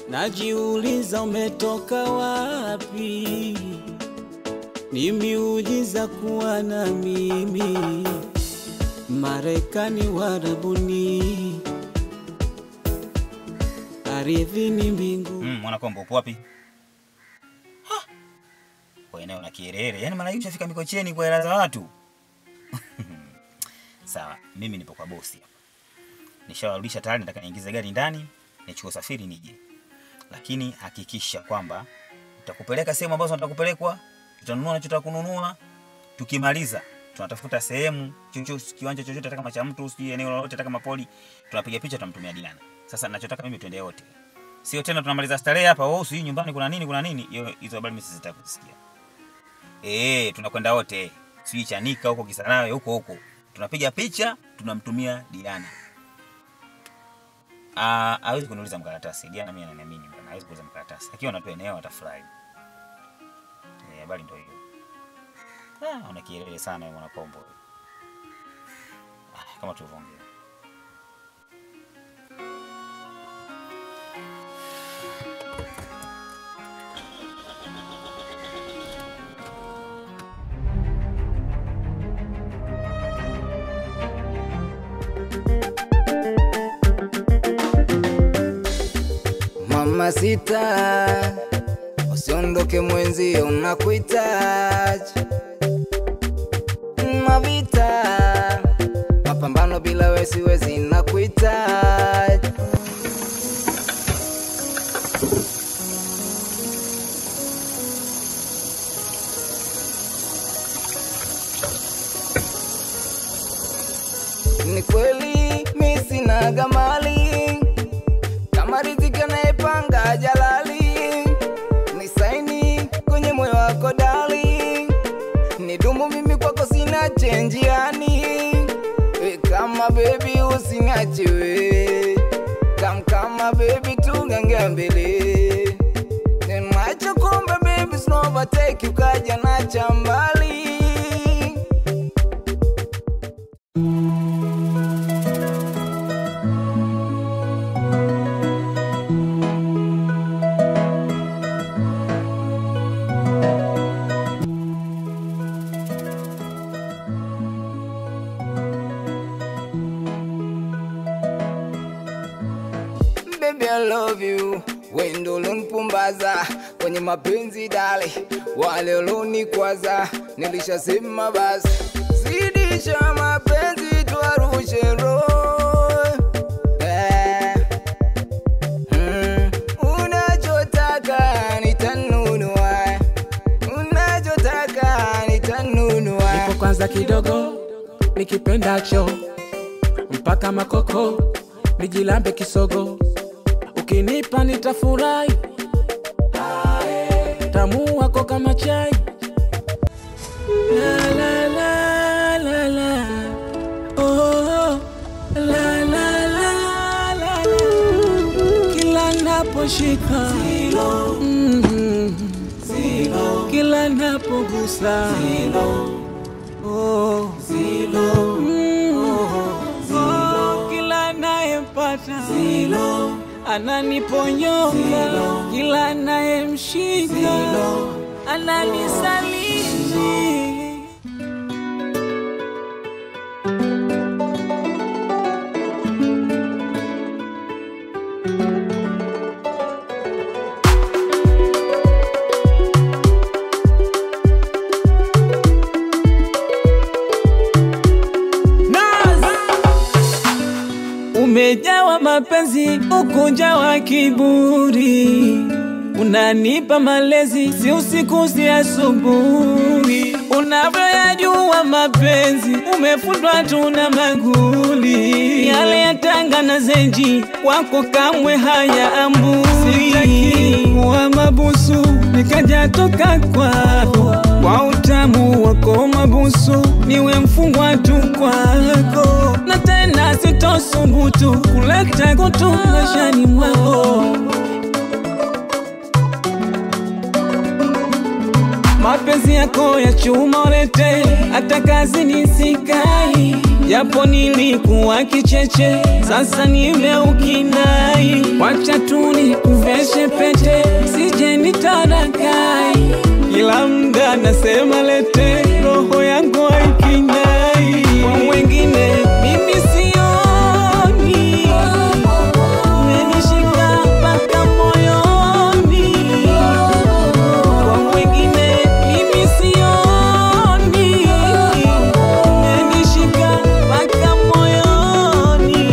najiuliza umetoka wapi? Ni miujiza kuwa na mimi, Marekani, Warabuni, ardhini, mbingu. Mm, mwanakombo upo wapi? Ha! Kwa eneo na kierere. Yaani mara hii ushafika Mikocheni kwa hela za watu. Sawa, mimi nipo kwa bosi hapa. Nishawarudisha tayari, nataka niingize gari ndani, nichukue usafiri nije. Lakini hakikisha kwamba utakupeleka sehemu ambazo nitakupelekwa, tutanunua nachotaka kununua. Tukimaliza tunatafuta sehemu chochote, kiwanja chochote, hata kama cha mtu, sijui eneo lolote, hata kama poli, tunapiga picha, tunamtumia Diana. Sasa ninachotaka mimi tuende wote, sio tena tunamaliza starehe hapa, oh, sijui nyumbani kuna nini, kuna nini. Hiyo hizo habari mimi sizitaki kusikia. Eh, tunakwenda wote, sijui Chanika huko Kisarawe huko huko, tunapiga picha, tunamtumia Diana. Ah, hawezi kuniuliza mkaratasi. Diana mimi ananiamini bwana, hawezi kuuliza mkaratasi. Akiwa anatoa eneo atafurahi. Eh, habari ndio hiyo. Ah, una kielele sana wewe mwanakombo. Ah, kama tulivyoongea. Mama sita, usiondoke mwenzio, unakuhitaji mavita, mapambano bila wewe siwezi, nakuhitaji ni kweli mi sinaga mali kama riziki anayepanga jalali, ni saini kwenye moyo wako dali, ni dumu mimi kwako sina chenji yani, we kama bebi usiniache we, kam kama bebi tugange mbele, macho kumbe bebi sinovateki ukaja na chambali Baby, I love you. Wendo ulonipumbaza kwenye mapenzi dale, wale ulonikwaza nilishasema basi, zidisha mapenzi tuarushe roho eh. mm. Unachotaka nitanunua, unachotaka nitanunua. Nipo kwanza kidogo nikipendacho mpaka makoko nijilambe kisogo, ukinipa nitafurahi, tamu wako kama chai la, la, la, la, la. Oh, la, la, la, la, la. kila naposhika mm, kila napogusa Oh, mm, oh, kila nayempata ananiponyoka, kila nayemshika ananisaliti. Umejawa mapenzi, ukujawa kiburi, unanipa malezi, si usiku si asubuhi. Unavyoyajua mapenzi, umefundwa tu na maguli, yale ya Tanga na Zenji kwako kamwe hayaambui. Sitaki kuwa mabusu, nikaja toka kwako kwa utamu wako mabusu, niwe mfungwa tu kwako, na tena sitosubutu kuleta kutu maishani mwako. mapenzi yako ya chuma ulete, hata kazi nisikai, japo nilikuwa kicheche, sasa nimeukinai. Wacha tu nikuveshe kila mda nasema lete, roho yangu haikinai kwa mwengine mimi sioni, umenishika mpaka moyoni, kwa mwengine mimi sioni, umenishika mpaka moyoni.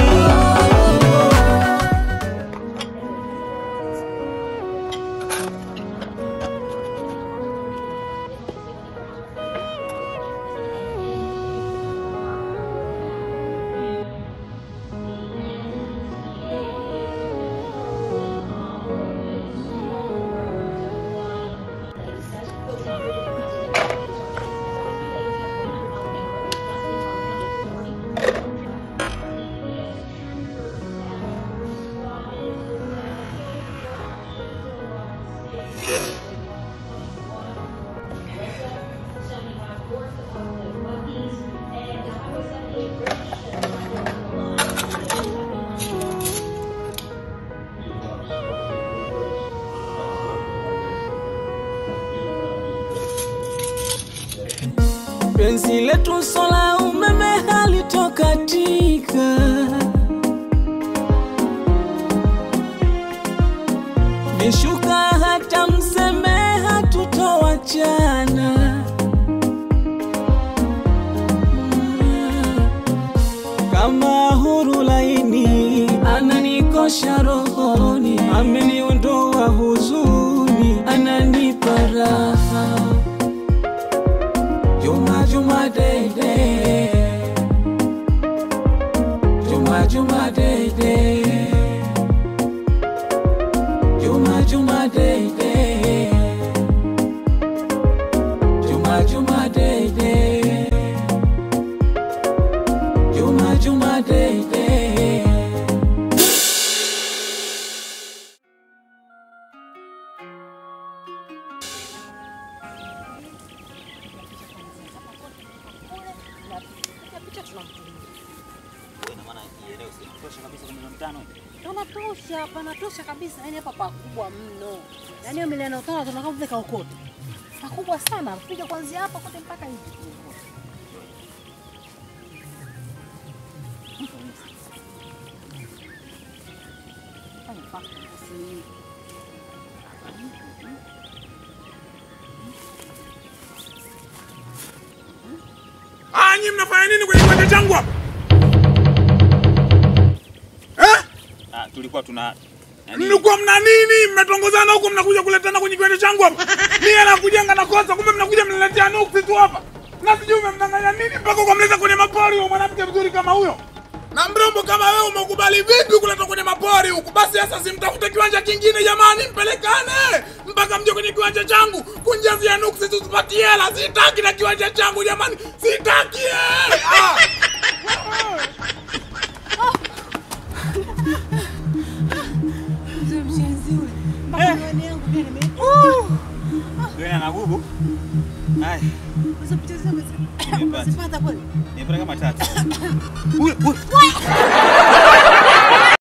penzi letu sola umeme halitokatika vishuka hata mseme hatutowachana kama huru laini ananikosha rohoni ameniondoa huzuni ananipa raha Juma Juma Day Day Juma Juma Day Day Juma Juma Day Day Juma Juma Day Day Juma Juma Day Day Panatosha, panatosha kabisa. Yani hapa pakubwa mno, yani hiyo milioni tano tunakaa vile kaokota pakubwa sana, piga kuanzia hapa kote mpaka hivi. Fanya paka, usilie. Ah, nyinyi mnafanya nini kwenye kiwanja changu hapa? Eh? Ah, tulikuwa tuna Mlikuwa mna nini? Mmetongozana huko mnakuja kuletana kwenye kiwanja changu hapa. Mimi na kujenga na kosa, kumbe mnakuja mnaletea nuksi tu hapa. Na sijui umemdanganya nini mpaka ukamleta kwenye mapori huyo mwanamke mzuri kama huyo. Na mrembo kama wewe umekubali vipi kuleta kwenye mapori huku? Basi sasa simtafute kiwanja kingine jamani, mpelekane mpaka mje kwenye kiwanja changu kunjazia nuksi tusipatie hela. Sitaki na kiwanja changu jamani, sitaki eh! ah! Mzee mshenzi ule. Mpaka miwani yangu pia nime- wewe na gugu. Haya, Hizo picha zile umezi- Nimepata. umezipata kweli? nimepata kama tatu. Huyo, huyo.